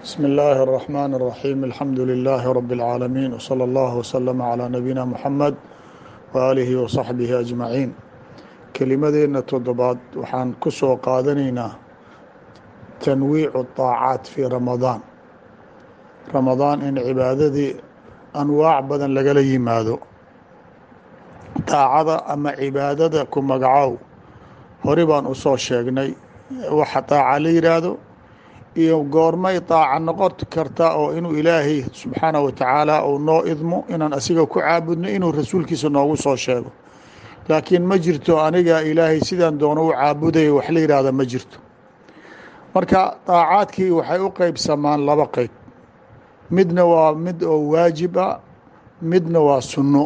بسم الله الرحمن الرحيم الحمد لله رب العالمين وصلى الله وسلم على نبينا محمد وآله وصحبه أجمعين kelimadeena toddobaad waxaan ku soo qaadanaynaa tanwiicu طaacaat fii ramadaan ramadaan in cibaadadii anwaac badan lagala yimaado daacada ama cibaadada ku magacow hore baan u soo sheegnay waxa daaca la yidhaahdo iyo goormay daaca noqon karta oo inuu ilaahay subxaanaه wa tacaala uu noo idmo inaan asiga ku caabudno inuu rasuulkiisa noogu soo sheego laakiin ma jirto aniga ilaahay sidaan doono u caabudaya wax la yidhaahda ma jirto marka daacaadkii waxay u qeybsamaan laba qeyb midna waa mid oo waajib ah midna waa sunno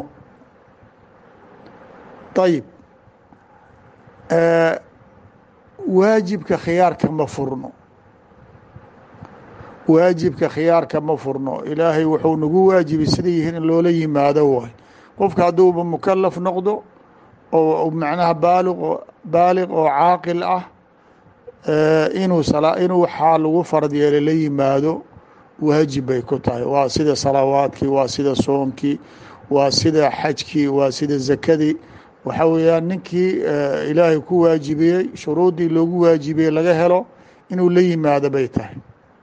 ayib waajibka khiyaarka ma furno waajibka khiyaarka ma furno ilaahay wuxuu nagu waajibay sida yihiin in loola yimaado waay qofka hadduuba mukalaf noqdo oo macnaha baaliq baaliq oo caaqil ah inuu inuu waxaa lagu farad yeelay la yimaado waajib bay ku tahay waa sida salawaadkii waa sida soonkii waa sida xajkii waa sida zakadii waxa weeyaan ninkii ilaahay ku waajibiyey shuruuddii loogu waajibiyey laga helo inuu la yimaado bay tahay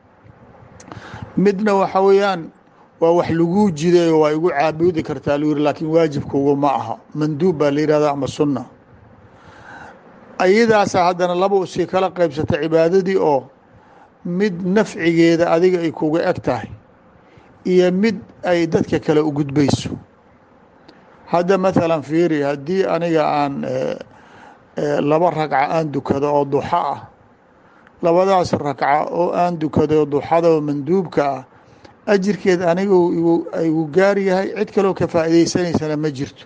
midna waxa weeyaan waa wax laguu jidayo waa igu caabudi kartaa lu yiri laakiin waajibkugu ma aha manduub baa la yihahda ama sunna ayadaasa haddana laba usii kala qeybsata cibaadadii oo mid nafcigeeda adiga ay kuga eg tahay iyo mid ay dadka kale u gudbayso hadda mathalan fiiri haddii aniga aan laba ragca aan dukado oo duxa ah labadaas ragca oo aan dukado duxada oo manduubka ah ajirkeed aniga igu gaar yahay cid kaloo ka faa'iidaysanaysana ma jirto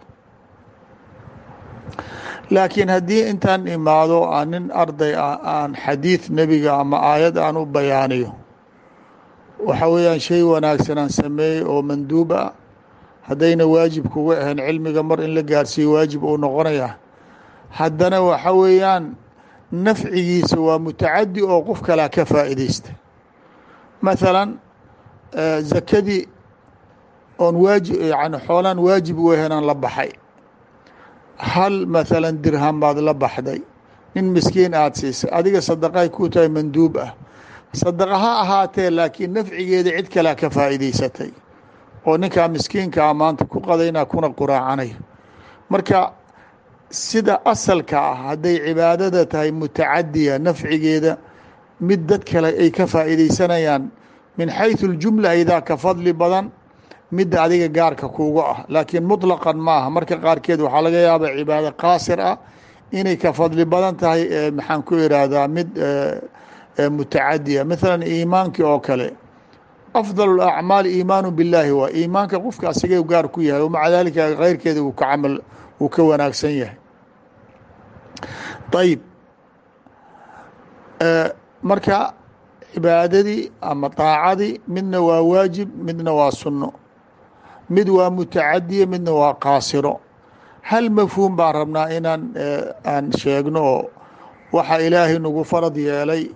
laakiin haddii intaan imaado aan nin arday ah aan xadiid nebiga ama aayad aan u bayaaniyo waxa weeyaan shay wanaagsan aan sameeyey oo manduub ah haddayna waajib kuga ahayn cilmiga mar in la gaarsiiyo waajib uu noqonaya haddana waxa weeyaan nafcigiisa waa mutacadi oo qof kalaa ka faa'iidaysta mathalan zakadii oon waajib yani xoolaan waajib u ahayn aan la baxay hal mathalan dirham baad la baxday nin miskiin aada siisay adiga sadaqay ku tahay manduub ah sadaqa ha ahaatee laakiin nafcigeeda cid kalea ka faa'iidaysatay oo ninkaa miskiinkaa maanta ku qadaynaa kuna quraacanayo marka sida asalka ah hadday cibaadada tahay mutacadiya nafcigeeda mid dad kale ay ka faa'iidaysanayaan min xayثu اljumla aydaa ka fadli badan midda adiga gaarka kuuga ah laakiin muطlaqan maaha marka qaarkeed waxaa laga yaaba cibaado qaasir ah inay ka fadli badan tahay maxaan ku irahdaa mid mutacadiya maثala iimaankii oo kale afضal اacmaal iimaanu biاllaahi waa iimaanka qofka asigay gaar ku yahay wmaca dalika keyrkeeda uu ka camal uu ka wanaagsan yahay ayib marka cibaadadii ama daacadii midna waa waajib midna waa sunno mid waa mutacadiya midna waa qaasiro hal mafhuum baan rabnaa inaan aan sheegno oo waxa ilaahay nagu farad yeelay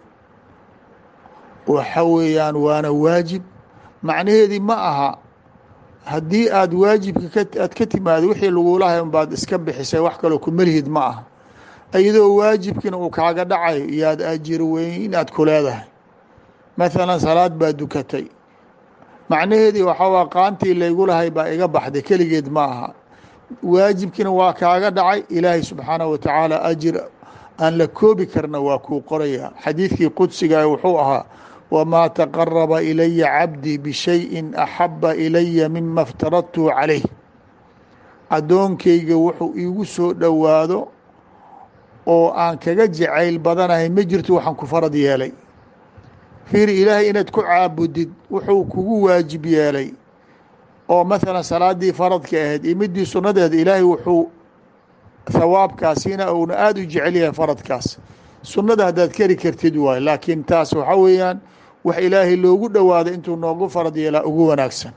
waxa weeyaan waana waajib macnaheedii ma aha haddii aad waajibka aad ka timaado wixii lagulahay unbaad iska bixisay wax kaloo kumelihid ma aha iyadoo waajibkiina uu kaaga dhacayo iyoad ajir weyn inaad ku leedahay mathalan salaad baa dukatay macnaheedii waxaa qaantii laygu lahay baa iga baxday keligeed ma aha waajibkiina waa kaaga dhacay ilaahay subxaanaه wa tacaala ajir aan la koobi karna waa kuu qoraya xadiidkii qudsiga wuxuu ahaa wamaa taqaraba ilaya cabdii bishayin axaba ilaya mima iftaradtu calayh addoonkeyga wuxuu iigu soo dhowaado oo aan kaga jacayl badanahay ma jirto waxaan ku farad yeelay fiiri ilaahay inaad ku caabudid wuxuu kugu waajib yeelay oo mathalan salaadii faradka ahayd iyo midii sunnadeeda ilaahay wuxuu thawaabkaasina uuna aada u jecel yahay faradkaas sunnada haddaad keri kartid waay laakiin taas waxa weeyaan wax ilaahay loogu dhowaaday intuu noogu farad yeelaa ugu wanaagsan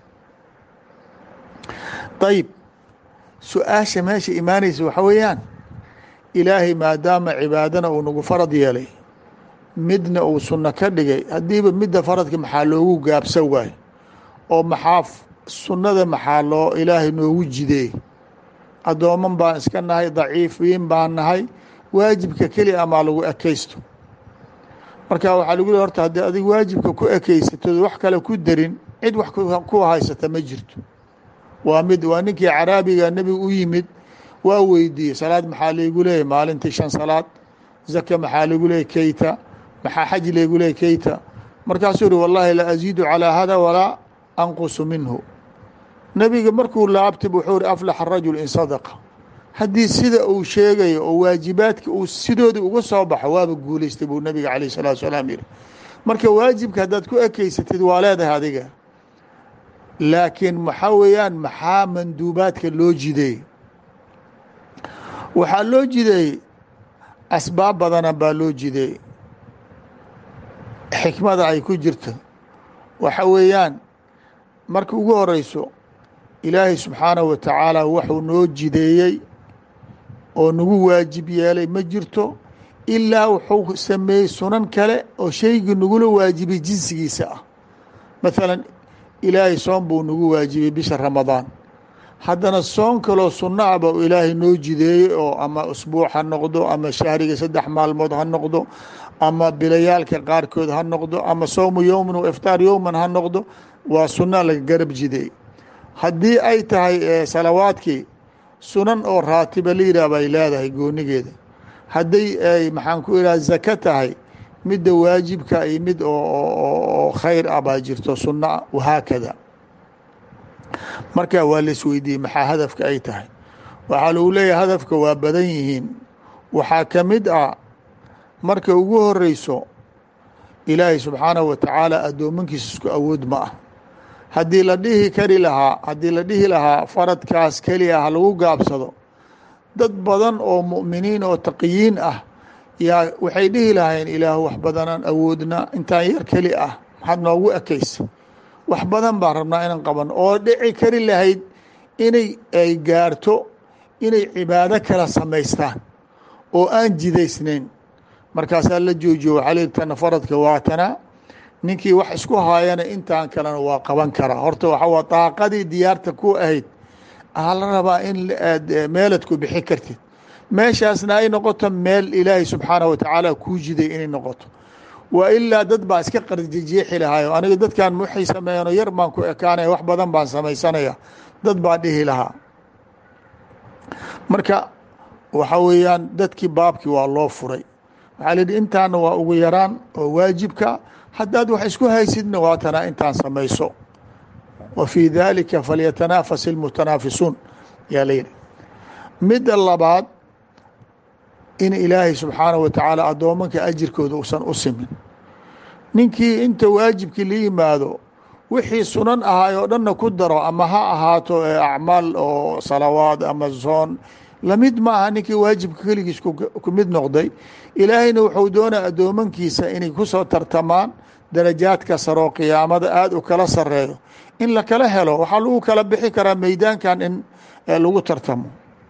ayib su-aasha meesha imaanaysa waxa weeyaan ilaahay maadaama cibaadana uu nagu farad yeelay midna uu sunno ka dhigay haddiiba midda faradka maxaa loogu gaabsan waayo oo maxaa sunnada maxaa loo ilaahay noogu jideey addooman baan iska nahay daciifiin baan nahay waajibka keli amaa lagu ekaysto marka waxaa lagu le horta haddii adig waajibka ku ekeysatod wax kale ku darin cid wax ku haysata ma jirto waa mid waa ninkii caraabiga nebiga u yimid waa weydiiyey salaad maxaa laygu leeyahy maalintii shan salaad zaka maxaa lagu leeyay keyta maxaa xaj laygu leeyay keyta markaasuu yihi wallahi la aziidu calىa hada walaa anqusu minhu nebiga markuu laabtib wuxuu ihi aflaxa rajul in sadaqa haddii sida uu sheegayo oo waajibaadka uu sidooda uga soo baxo waaba guulaystay buu nebiga calayh salatu salaam yihi marka waajibka haddaad ku ekeysatid waa leedahay adiga laakiin maxaa weeyaan maxaa manduubaadka loo jideey waxaa loo jideey asbaab badana baa loo jideey xikmada ay ku jirto waxa weeyaan marka ugu horeyso ilaahay subxaanahu wa tacaala wuxuu noo jideeyey oo nagu waajib yeelay ma jirto ilaa wuxuu sameeyey sunan kale oo shaygii nagula waajibay jinsigiisa ah maalan ilaahay soon buu nagu waajibay bisha ramadaan haddana soon kaloo sunno ah ba ilaahay noo jideeyey oo ama usbuuc ha noqdo ama shahriga saddex maalmood ha noqdo ama bilayaalka qaarkood ha noqdo ama sowmu yowman wa iftaar yowman ha noqdo waa sunna laga garab jideey haddii ay tahay salawaadkii sunan oo raatiba la yidhah bay leedahay goonigeeda hadday ay maxaan ku idhaha zaka tahay midda waajibka iyo mid oo khayr ah baa jirto sunno ah wahaakada marka waa lais weydiiyey maxaa hadafka ay tahay waxaa lagu leeyahay hadafka waa badan yihiin waxaa ka mid ah marka ugu horeyso ilaahay subxaanahu wa tacaala addoomankiisa isku awood ma ah haddii la dhihi kari lahaa haddii la dhihi lahaa faradkaas keliya ha lagu gaabsado dad badan oo mu'miniin oo taqiyiin ah yaa waxay dhihi lahayn ilaah wax badanaan awoodna intaan yar keli ah maxaad noogu ekaysa wax badan baan rabnaa inaan qaban oo dhici kari lahayd inay ay gaarto inay cibaado kala samaystaan oo aan jidaysnayn markaasaa la joojiyo waxaa leeyi tana faradka waatana ninkii wax isku haayana intaan kalena waa qaban karaa horta waxa waa daaqadii diyaarta ku ahayd aa la rabaa in aad meelad ku bixi kartid meeshaasna ay noqoto meel ilaahay subxaanahu wa tacaala kuu jiday inay noqoto wa ilaa dad baa iska qarjijeexi lahaayo aniga dadkan waxay sameeyano yar baan ku ekaanaya wax badan baan samaysanaya dad baa dhihi lahaa marka waxa weeyaan dadkii baabkii waa loo furay waxaa layihi intaana waa ugu yaraan oo waajibka haddaad wax isku haysidna waa tanaa intaan samayso wa fii dalika falyatanaafas ilmutanaafisuun yaa layidhi midda labaad in ilaahay subxaanahu wa tacaala addoomanka ajirkooda uusan u simin ninkii inta waajibkii la yimaado wixii sunan ahaay oo dhanna ku daro ama ha ahaato acmaal oo salawaad ama soon lamid maaha ninkii waajibka keligiis ku mid noqday ilaahayna wuxuu doonaa addoomankiisa inay ku soo tartamaan darajaadka saroo qiyaamada aada u kala sareeyo in la kala helo waxaa lagu kala bixi karaa meydaankan in lagu tartamo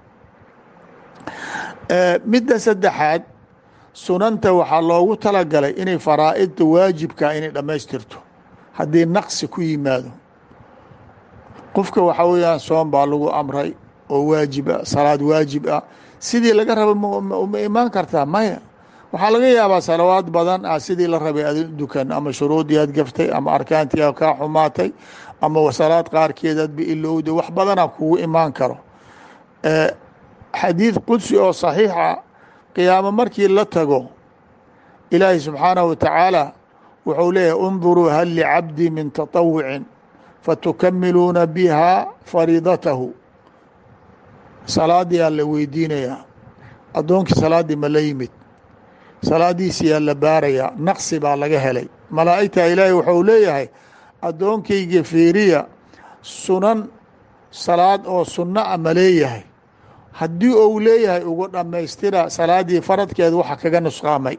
midda saddexaad sunanta waxaa loogu talagalay inay faraa'idda waajibka inay dhammaystirto haddii naqsi ku yimaado qofka waxaa weeyaan soon baa lagu amray oo waajib ah salaad waajib ah sidii laga raba ma imaan kartaa maya waxaa laga yaabaa salawaad badan ah sidii la rabay ad dukan ama shuruudii aad gaftay ama arkaantii a kaa xumaatay ama salaad qaarkeed aad biilowda wax badana kugu imaan karo xadiid qudsi oo saxiixa qiyaamo markii la tago ilaahi subxaanahu wa tacaala wuxuu leeyahy unduruu hal licabdi min taطawucin fatukamiluuna biha fariidatahu salaadii aa la weydiinayaa addoonkii salaaddii ma la yimid salaadiisiyaa la baarayaa naqsi baa laga helay malaa'igta ilaahay wuxuu leeyahay addoonkayga fiiriya sunan salaad oo sunno a ma leeyahay haddii ou leeyahay ugu dhammaystira salaaddii faradkeeda waxa kaga nusqaamay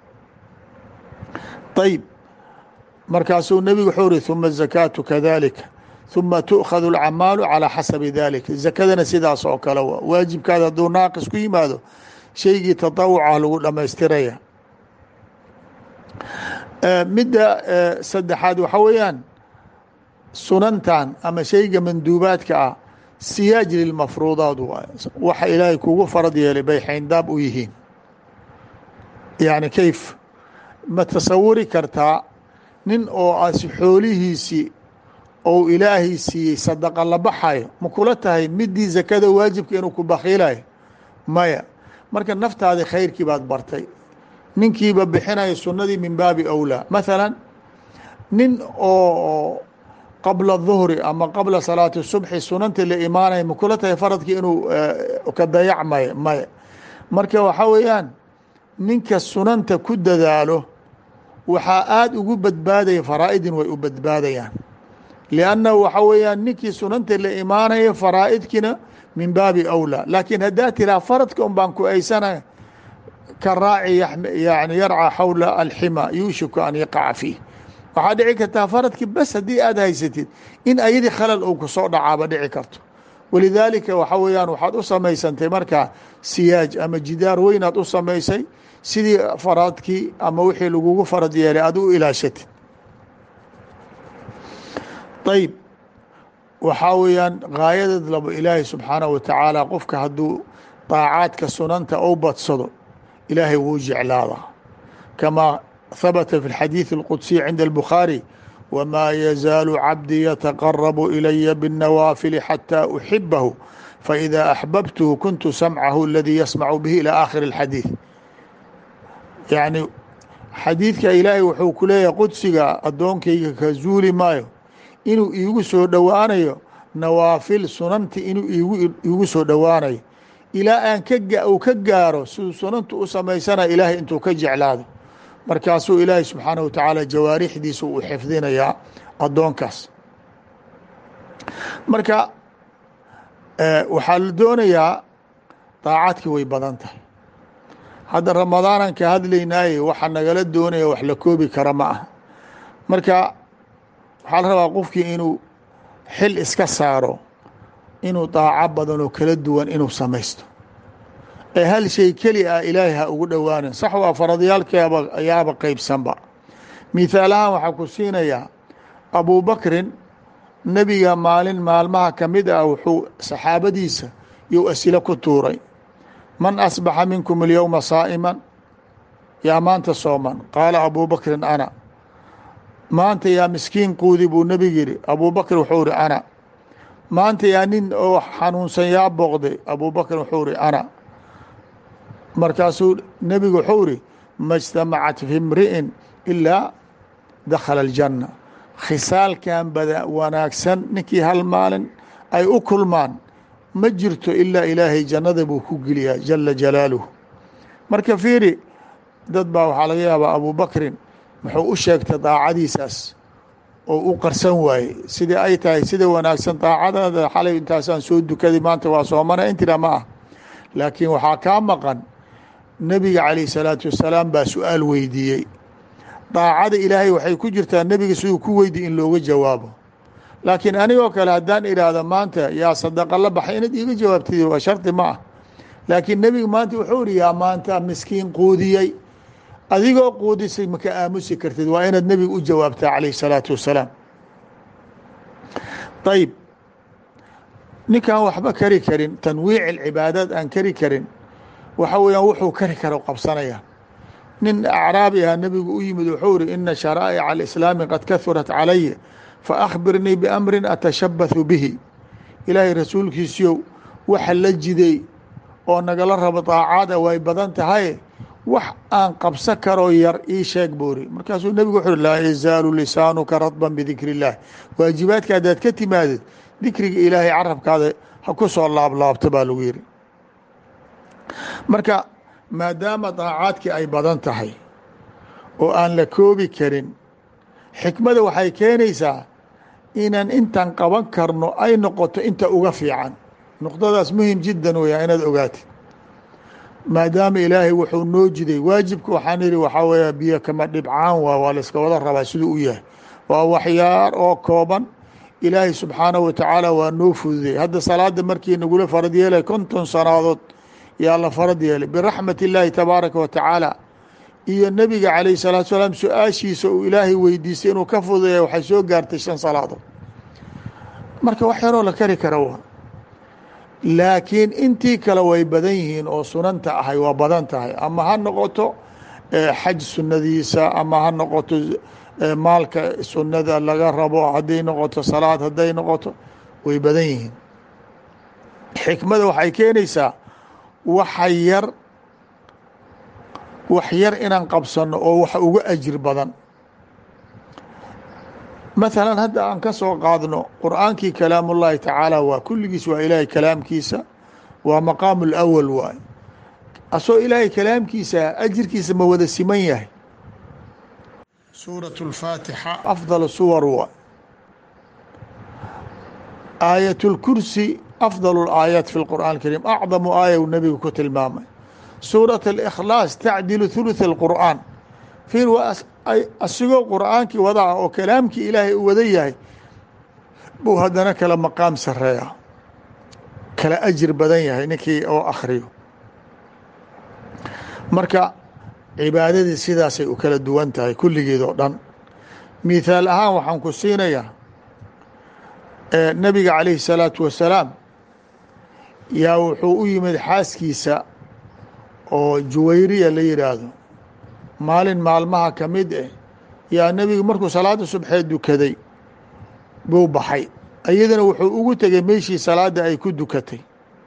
ayib markaasuu nebigu wuxuu uri huma zakaatu kadalika huma tu'khadu alcamaalu calaa xasabi dalika zakadana sidaas oo kale wa waajibkaada hadduu naaqis ku yimaado shaygii tatawucah lagu dhammaystiraya midda saddexaad waxa weeyaan sunantan ama shayga manduubaadka ah siyaaj lilmafruudaat waay waxa ilaahay kugu farad yeelay bay xayndaab u yihiin yani kayf ma tasawuri kartaa nin oo as xoolihiisii ou ilaahay siiyey sadaqa la baxayo ma kula tahay midii zakada waajibka inuu ku bakhiilayo maya marka naftaadi khayrkii baad bartay ninkiiba bixinayo sunnadii min baabi awlaa mathalan nin oo qabla duhri ama qabla salaati subxi sunanta la imaanaya ma kula tahay faradkii inuu ka dayacmayo maya marka waxaa weeyaan ninka sunanta ku dadaalo waxaa aada ugu badbaadaya faraa'idin way u badbaadayaan liannahu waxa weeyaan ninkii sunanta la imaanaya faraa'idkiina min baabi awlaa laakiin haddaa tiraa faradka un baan ku aysanaya ka raaci yani yarcaa xawla alxima yuushiku an yaqaca fiih waxaa dhici kartaa faradkii bas haddii aada haysatid in ayadii khalal uu kusoo dhacaaba dhici karto walidaalika waxa weeyaan waxaad u samaysantay markaa siyaaj ama jidaar weynaad u samaysay sidii faradkii ama wixii lagugu farad yeelay aad u ilaashatid ayb waxaa weeyaan gaayadeed labo ilaahay subxaanahu watacaala qofka hadduu daacaadka sunanta ou badsado ilaahay wuu jeclaadaa kamaa habata fi اlxadiiث اlqudsiy cinda اlbukhaarي wmaa yazaalu cabdii yataqarabu ilaya bالnawaafili xatى uxibahu faإida axbabtuhu kuntu samcahu aladii yasmacu bihi ilى aakhiri اlxadiiث yani xadiidka ilaahay wuxuu ku leeyahay qudsiga addoonkayga ka zuuli maayo inuu iigu soo dhowaanayo nawaafil sunanti inuu iigu soo dhowaanayo ilaa aan uu ka gaaro siduu sunantu u samaysana ilaahay intuu ka jeclaado markaasuu ilaahay subxaanaه watacaala jawaarixdiisa uu xifdinayaa addoonkaas marka waxaa la doonayaa daacadkii way badan tahay hadda ramadaanan ka hadlaynaaye waxa nagala doonaya wax la koobi kara ma ah marka waxaa la rabaa qofkii inuu xil iska saaro inuu daaco badan oo kala duwan inuu samaysto ee hal shay keli ah ilaahay ha ugu dhowaanin sax waa faradyaalkeeba ayaaba qeybsanba mithaalahaan waxaa ku siinayaa abubakrin nebiga maalin maalmaha ka mid ah wuxuu saxaabadiisa you asilo ku tuuray man asbaxa minkum alyowma saa'iman yaa maanta sooman qaala abubakrin ana maanta yaa miskiin quudi buu nebigu yidhi abubakr wuxuu ihi ana maanta yaa nin oo xanuunsan yaa booqday abubakr wuxuu ihi ana markaasuu nebigu wuxuu ihi ma اجtamacat fi imri'in ilaa dakhala aljanna khisaalkan bada wanaagsan ninkii hal maalin ay u kulmaan ma jirto ilaa ilaahay jannada buu ku geliyaa jala jalaaluhu marka fiiri dad baa waxaa laga yaabaa abubakrin muxuu u sheegtay daacadiisaas oo u qarsan waaye sidii ay tahay sida wanaagsan daacadaada xalay intaasaan soo dukaday maanta waa soomana intira ma ah laakiin waxaa kaa maqan nebiga calayh salaatu wasalaam baa su-aal weydiiyey daacada ilaahay waxay ku jirtaa nebiga siduu ku weydiy in looga jawaabo laakiin anigoo kale haddaan idhaahdo maanta yaa sadaqa la baxay inaad iiga jawaabtid waa shardi ma ah laakiin nebiga maanta wuxuu ihi yaa maanta miskiin quudiyey adigoo quudisay maka aamusi kartid waa inaad nebiga u jawaabtaa calayh salaatu wasalaam ayib ninkaan waxba kari karin tanwiic alcibaadaad aan kari karin waxa weeyaan wuxuu kari karo qabsanaya nin acraabi ah nebigu u yimid wuxuu ihi ina sharaa'ica alislaami qad kahurat calaya faأkhbirnii biamrin atashabathu bihi ilaahay rasuulkiisiyow waxa la jiday oo nagala rabo daacaada way badan tahay wax aan qabsan karoo yar ii sheeg buuri markaasuu nebigu wuxu uhi laa yazaalu lisaanuka radban bidikri اllah waajibaadka haddaad ka timaadid dikriga ilaahay carabkaada ha ku soo laablaabto baa lagu yihi marka maadaama daacaadkii ay badan tahay oo aan la koobi karin xikmada waxay keenaysaa inaan intaan qaban karno ay noqoto inta uga fiican nuqdadaas muhim jiddan weyaa inaad ogaatid maadaama ilaahay wuxuu noo jiday waajibka waxaan yihi waxaa weeya biyo kama dhibcaan waa waa layska wada rabaa siduu u yahay waa waxyaar oo kooban ilaahay subxaanahu watacaala waa noo fududey hadda salaada markii nagula farad yeelay konton sanaadood yaa la farad yeelay biraxmat illaahi tabaaraka wa tacaala iyo nebiga calayh salaatu salaam su-aashiisa uu ilaahay weydiistay inuu ka fududeeya waxay soo gaartay shan salaadood marka wax yaroo la kari kara wa laakiin intii kale way badan yihiin oo sunanta ahay waa badan tahay ama ha noqoto xaj sunnadiisa ama ha noqoto maalka sunnada laga rabo hadday noqoto salaad hadday noqoto way badan yihiin xikmada waxay keenaysaa waxa yar wax yar inaan qabsanno oo wax uga ajir badan mathalan hadda aan ka soo qaadno qur'aankii kalaam ullaahi tacaala waa kulligiis waa ilaahay kalaamkiisa waa maqaamu lawal waay asoo ilaahay kalaamkiisa ajirkiisa ma wada siman yahay suuraة اlfaatixa afdal suwar waay aayat اlkursi afdal اlaayaat fi اlqur'an اkariim acdamu aaya uu nebigu ku tilmaamay suuraة اlkhlaas tacdilu thuluث اlqur'aan fiir waa asigoo qur'aankii wada ah oo kalaamkii ilaahay u wada yahay buu haddana kala maqaam sareeya kala ajir badan yahay ninkii oo akhriyo marka cibaadadii sidaasay u kala duwan tahay kulligeed oo dhan mithaal ahaan waxaan ku siinayaa nebiga calayhi salaatu wasalaam yaa wuxuu u yimid xaaskiisa oo juwayriya la yidhaahdo maalin maalmaha ka mid eh yaa nebigu markuu salaada subxee dukaday buu baxay iyadana wuxuu ugu tegey meeshii salaadda ay ku dukatay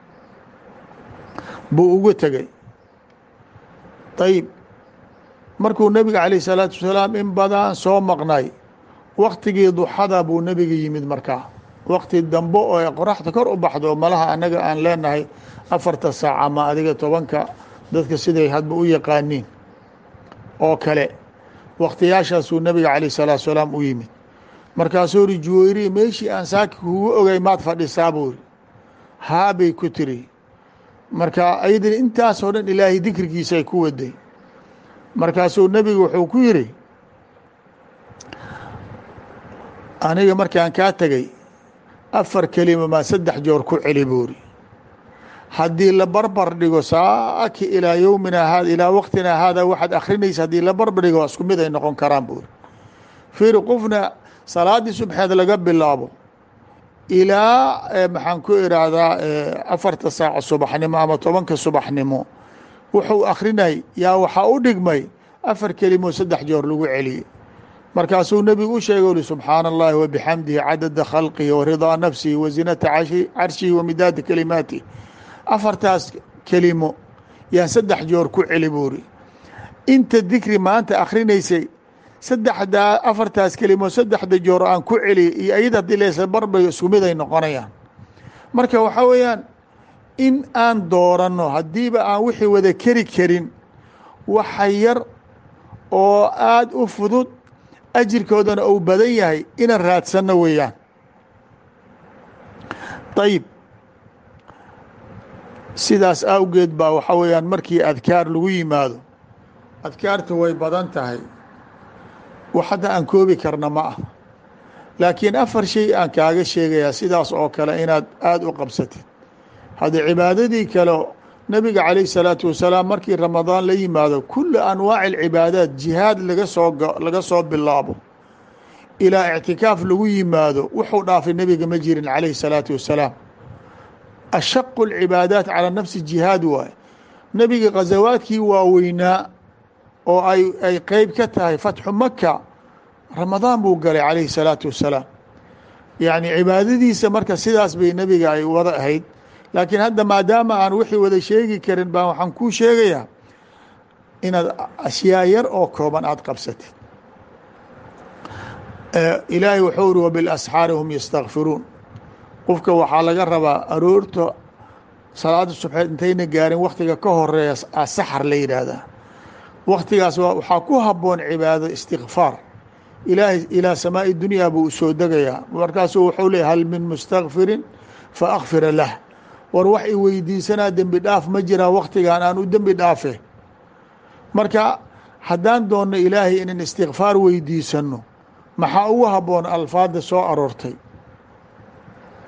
buu ugu tegey ayib markuu nebiga calayh salaatu wasalaam in badan soo maqnay waktigii duxada buu nebiga yimid markaa wakti dambe oo ay qoraxda kor u baxdo malaha annaga aan leenahay afarta saac ama adiga tobanka dadka siday hadba u yaqaaniin oo kale waktiyaashaasuu nebiga calayh salaatu salaam u yimid markaasuu ri juwayri meeshii aan saaki kugu ogay maad fadhisaa buu ri haabay ku tiri marka ayadina intaasoo dhan ilaahay dikrigiisa ay ku waday markaasuu nebigu wuxuu ku yidhi aniga markaan kaa tegey afar kelima maa saddex joor ku celi buuri haddii la barbar dhigo saaki ilaa yowmina haada ilaa waqtina haada waxaad akrinaysa haddii la barbar dhigo isku mid ay noqon karaan buuri fiiri qofna salaaddii subxeed laga bilaabo ilaa maxaan ku iraahdaa afarta saaca subaxnimo ama tobanka subaxnimo wuxuu akrinay yaa waxaa u dhigmay afar kelimo saddex joor lagu celiyey markaasuu nebigu u sheegay uli subxaana allahi wabixamdihi cadada khalqihi wa ridaa nafsihi wa zinata carshihi wa midaada kalimaatih afartaas kelimo yaan saddex joor ku celi buuri inta dikri maanta akrinaysay saddexdaa afartaas kelimo saddexda joor aan ku celiy iyo ayada haddii leesa barbayo isku mid ay noqonayaan marka waxaa weeyaan in aan dooranno haddiiba aan wixii wada keri karin waxa yar oo aada u fudud ajirkoodana uu badan yahay inaan raadsanno weeyaan ayib sidaas awgeed baa waxaa weeyaan markii adkaar lagu yimaado adkaarta way badan tahay wax hadda aan koobi karna ma ah laakiin afar shay aan kaaga sheegayaa sidaas oo kale inaad aada u qabsatid hadda cibaadadii kale nebiga calayh salaatu wasalaam markii ramadaan la yimaado kula anwaaci alcibaadaat jihaad laga soo laga soo bilaabo ilaa ictikaaf lagu yimaado wuxuu dhaafay nebiga ma jirin calayhi salaatu wasalaam ashaqu alcibaadaat calaa nafsi jihaad waaye nebiga khasawaadkii waaweynaa oo ay ay qeyb ka tahay fatxu maka ramadaan buu galay calayhi salaatu wasalaam yacni cibaadadiisa marka sidaas bay nebiga ay wada ahayd laakiin hadda maadaama aan wixii wada sheegi karin baa waxaan kuu sheegayaa inaad ashyaa yar oo kooban aada qabsatid ilaahay wuxuu uri wabilasxaari hum yastakfiruun qofka waxaa laga rabaa aroorta salaada subxeed intayna gaarin waktiga ka horeeya saxar la yidhaahdaa waktigaas waxaa ku haboon cibaado istikfaar ilaahay ilaa samaa'i dunyaa buu usoo degayaa markaasuu wuxuu leeyay hal min mustakfirin fa akfira lah war wax i weydiisanaa dembi dhaaf ma jiraa waktigan aan u dembi dhaafe marka haddaan doonno ilaahay inan istikfaar weydiisanno maxaa ugu haboon alfaada soo aroortay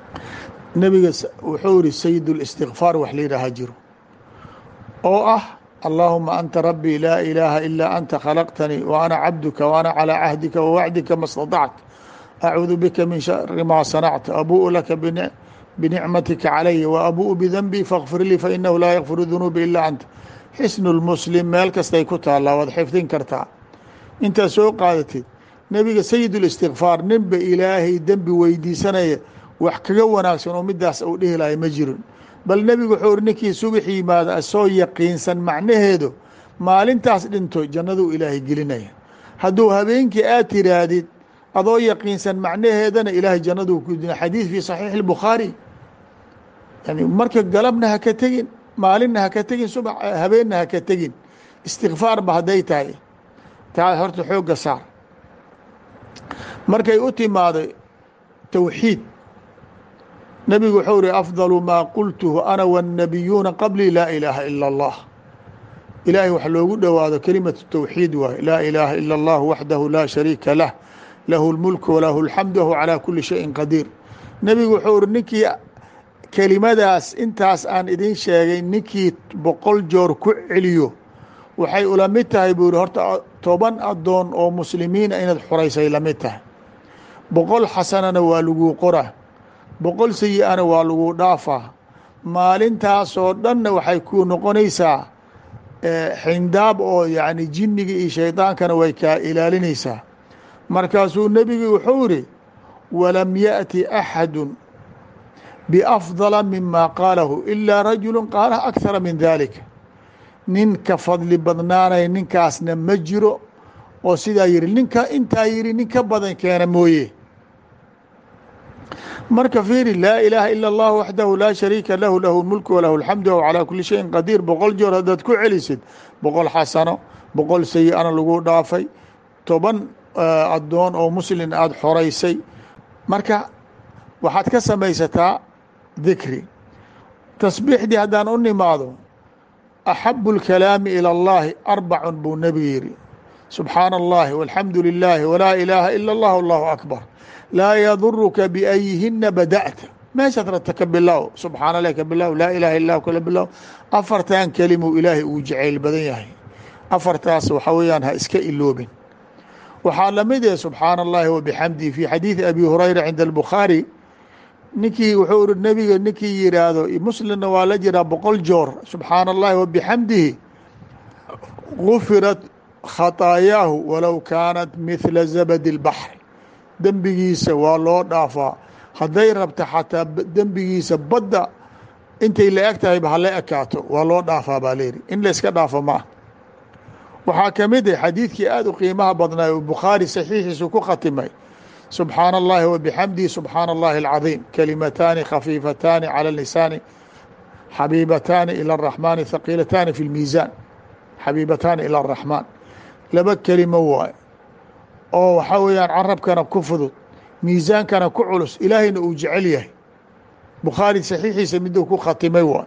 nebiga wuxuu yihi sayid اlistikfaar wax la yidhaaha jiro oo ah allahuma anta rabbii laa ilaaha ilaa anta khalaqtanii wa ana cabduka wa ana calىa cahdika wa wacdika ma staطact acuudu bika min shari maa sanacta abuءu laka binicmatika calaya wa abuءu bidanbii faاkfir lii fainahu laa yakfiru dunuuba ilaa anta xisnu lmuslim meel kastay ku taallaa waad xifdin kartaa intaad soo qaadatid nebiga sayid اlistikfaar ninba ilaahay dembi weydiisanaya wax kaga wanaagsan oo midaas uu dhihi lahay ma jirin bal nebigu wuxuu uri ninkii subax yimaada asoo yaqiinsan macnaheedu maalintaas dhinto jannaduu ilaahay gelinaya hadduu habeenkii aad tiraahdid adoo yaqiinsan macnaheedana ilaahay jannaduu ku dina xadiid fii saxiixi اlbukhaari yani marka galabna ha ka tegin maalinna ha ka tegin subax habeenna ha ka tegin istikfaarba hadday tahay taa horta xoogga saar markay u timaaday towxiid nebigu wuxuu ihi afdalu maa qultuhu ana wاnnabiyuuna qablii laa ilaaha ila اllah ilaahay wax loogu dhowaado kelimatu towxiid waaye laa ilaaha ila اllah waxdahu laa shariika lah lahu اlmulku walahu اlxamdu wahu calaa kuli shayin qadiir nebigu wuxuu ihi ninkii kelimadaas intaas aan idin sheegay ninkii boqol joor ku celiyo waxay ula mid tahay buu yihi horta toban addoon oo muslimiina inaad xoraysay la mid tahay boqol xasanana waa laguu qora boqol sayi-ana waa lagu dhaafaa maalintaasoo dhanna waxay ku noqonaysaa xindaab oo yacni jinniga iyo shaydaankana way kaa ilaalinaysaa markaasuu nebigu wuxuu yihi walam yaأti axadu biafdala mima qaalahu ilaa rajulu qaalaha akhara min dalika nin ka fadli badnaanay ninkaasna ma jiro oo sidaa yihi ninka intaa yihi nin ka badan keena mooye marka fiiri laa ilaaha ila اllah waxdahu laa shariika lahu lahu mulku walahu اlxamdu wahu calaa kuli shayin qadiir boqol joor haddaad ku celisid boqol xasano boqol sayi-ana lagu dhaafay toban addoon oo muslin aada xoraysay marka waxaad ka samaysataa dikri tasbiixdii haddaan u nimaado axabu اlkalaami ilى اllahi arbacun buu nebigu yihi subxaana اllahi walxamdu lilaahi walaa ilaaha ila اllah allahu akbar laa yaduruka biayihina bada'ta meeshaad rabta ka bilow subxaana lah ka bilow laa ilaha ilah kala bilow afartan kelimuu ilaahay uu jacayl badan yahay afartaas waxa weeyaan ha iska iloobin waxaa lamid eh subxaana اllahi wabixamdihi fi xadiidi abi hurayra cinda albukhaari ninkii wuxuu iri nebiga ninkii yidhaahdo muslimna waa la jiraa boqol joor subxaana اllahi wabixamdihi gufirat khaطaayaahu walow kaanat mihla zabadi اlbaxr dembigiisa waa loo dhaafaa hadday rabta xataa dembigiisa badda intay la eg tahayba hala ekaato waa loo dhaafaa baa leyihi in la iska dhaafo ma ah waxaa ka mid ah xadiidkii aada u qiimaha badnaay oo bukhaari saxiixiisu ku khatimay subxaana اllahi wabixamdihi subxaana اllahi اlcadiim kalimataani khafiifataani calى lisaani xabiibataani ilى الraxmaani haqiilataani fi اlmiisaan xabiibataani ilى الraxmaan laba kelimo waaye oo waxaa weeyaan carabkana ku fudud miisaankana ku culus ilaahayna uu jecel yahay bukhaari saxiixiisa miduu ku khatimay waay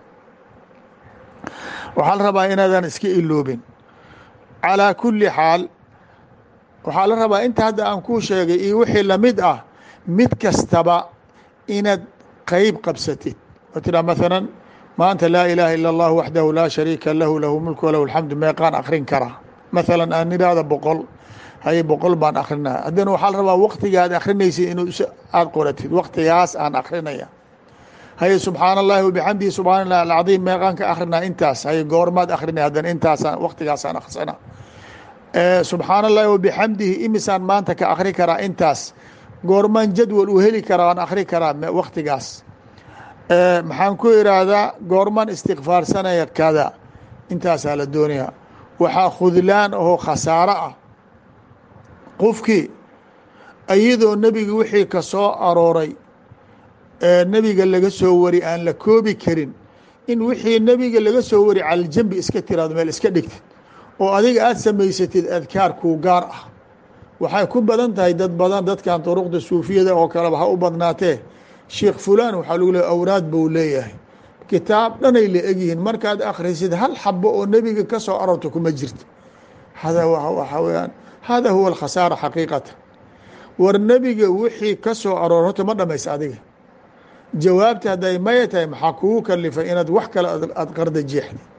waxaa la rabaa inaadan iska iloobin calىa kuli xaal waxaa la rabaa inta hadda aan kuu sheegay iyo wixii lamid ah mid kastaba inaad qeyb qabsatid oo tiraa maalan maanta laa ilaaha ila اllah waxdahu laa shariika lahu lahu mulku walahu alxamdu meeqaan akrin karaa maalan aan idhaahda boqol haye boqol baan akrinaya haddana waxaa la rabaa waktiga aad akrinaysid inuu aada qoratid waktigaas aan akrinaya haye subxaana اllahi wabixamdihi subxaana اllahi alcadiim meeqaan ka akrinaa intaas haye goormaad akrinaya haddana intaasaan waktigaasaan aksana subxaana اllahi wabixamdihi imisaan maanta ka akri karaa intaas goormaan jadwal u heli karaa aan akri karaa waktigaas maxaan ku iraahdaa goormaan istikfaarsanaya kada intaasaa la doonaya waxaa khudlaan ahoo khasaaro ah qofkii iyadoo nebiga wixii ka soo arooray ee nebiga laga soo wari aan la koobi karin in wixii nebiga laga soo wari caljambi iska tiraado meel iska dhigtid oo adiga aada samaysatid adkaar kuu gaar ah waxay ku badan tahay dad badan dadkan duruqda suufiyada oo kaleba ha u badnaatee sheikh fulaan waxaa lagu leey awraad buu leeyahay kitaab dhanay la egyihiin markaad akhrisid hal xabo oo nebiga ka soo arorta kuma jirta hada waxaa weyaan hada huwa alkhasaara xaqiiqata war nebiga wixii ka soo aroor horta ma dhamaysa adiga jawaabta hadday maya tahay maxaa kugu kalifay inaad wax kale aad qarda jeexdi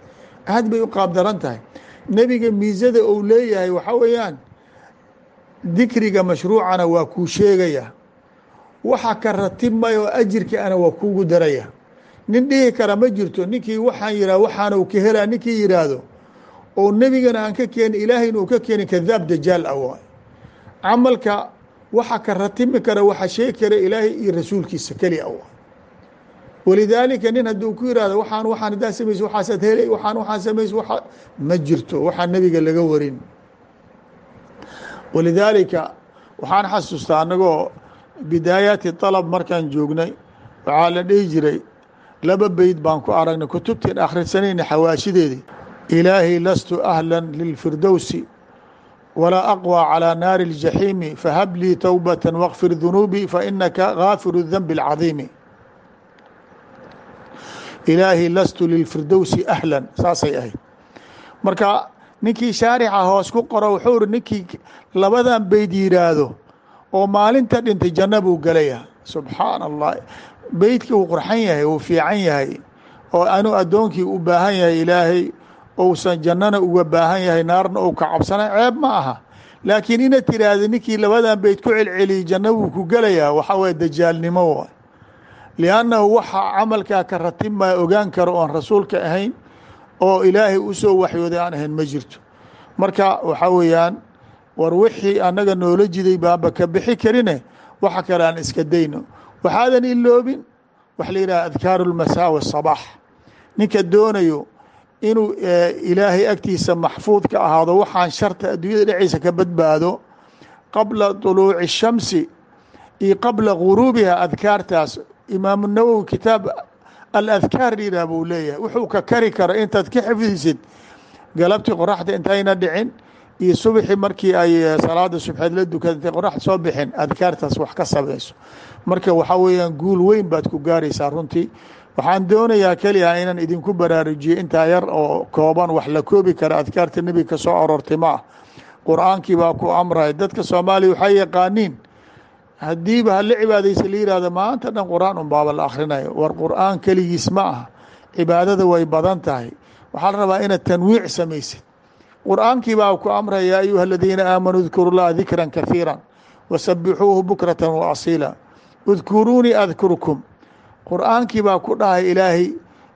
aad bay u qaabdaran tahay nebiga miisada uu leeyahay waxaa weeyaan dikriga mashruucana waa kuu sheegaya waxa ka ratibmay oo ajirka ana waa kuugu daraya nin dhihi kara ma jirto ninkii waxaan yihah waxaana u ka helaa ninkii yidhaahdo oo nebigana aan ka keenin ilaahayna uu ka keenin kadaab dajaal ah waay camalka waxa ka ratimi kara waxa sheegi kara ilaahay iyo rasuulkiisa keli a waay walidaalika nin hadduu ku yihahdo waxaan waxaan haddaa samayso waxaasaad helay waxaan waxaan samayso waa ma jirto waxaa nebiga laga warin walidaalika waxaan xasuustaa anagoo bidaayaati طalab markaan joognay waxaa la dhihi jiray laba beyd baan ku aragnay kutubtiin akhrisanayna xawaashideedii ilaahi lastu ahla lilfirdowsi walaa aqwى calى naari الjaxiimi fahab lii towbaة wاkfir dunuubii fainaka gaafiru الdanbi اlcadiimi ilaahi lastu lilfirdowsi ahlan saasay ahayd marka ninkii shaarixa hoos ku qoro wuxuu iri ninkii labadan beyd yidhaahdo oo maalinta dhintay janno buu gelaya subxaan allah beydkii uu qurxan yahay uu fiican yahay oo anuu addoonkii u baahan yahay ilaahay ousan jannana uga baahan yahay naarna ou ka cabsana ceeb ma aha laakiin inaad tiraahda ninkii labadan beyd ku celceliyey janno buu ku gelayaa waxaa waye dajaalnimo waay liannahu waxa camalkaa ka ratibmaa ogaan karo oon rasuulka ahayn oo ilaahay u soo waxyooday aan ahayn ma jirto marka waxaa weeyaan war wixii annaga noola jiday baanba ka bixi karine waxa kale aan iska dayno waxaadan iloobin waxa la yidhaha adkaaru lmasaa wasabax ninka doonayo inuu ilaahay agtiisa maxfuud ka ahaado waxaan sharta adduunyada dhexeysa ka badbaado qabla طuluuci الshamsi iyo qabla guruubiha adkaartaas imaamu nawowi kitaab aladkaar yidhah buu leeyahay wuxuu ka kari karo intaad ka xifdisid galabtii qoraxda intayna dhicin iyo subxi markii ay salaada subxeed la dukada intay qoraxda soo bixin adkaartaas wax ka samayso marka waxaa weeyaan guul weyn baad ku gaaraysaa runtii waxaan doonayaa keliya inaan idinku baraarujiyo intaa yar oo kooban wax la koobi kara adkaarta nebiga ka soo aroortay ma ah qur-aankii baa ku amraya dadka soomaaliya waxay yaqaaniin haddiiba hala cibaadaysa la yihahdo maanta dhan qur-aan un baaba la akhrinayo war qur-aan keligiis ma aha cibaadada way badan tahay waxaa la rabaa inaad tanwiic samaysid qur-aankii baa ku amraya yaa ayuha aladiina aamanuu dkuru llaha dikra kahiira wasabixuuhu bukrata waasiila udkuruunii adkurkum qur-aankii baa ku dhahay ilaahay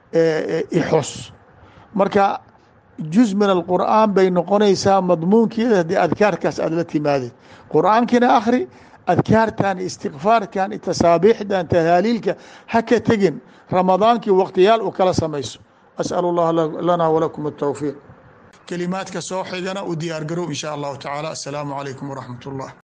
ixos marka juz min alqur'aan bay noqonaysaa madmuunkeeda haddii adkaarkaas aad la timaadid qur-aankiina akhri adkaartan istikfaarkan tasaabiixdan tahaaliilka ha ka tegin ramadaankii waqtiyaal u kala samayso asأl اllah lana walakum الtowfiiq kelimaadka soo xigana u diyaar garow in sha allahu tacaala asalaamu calaykum waraxmat اllah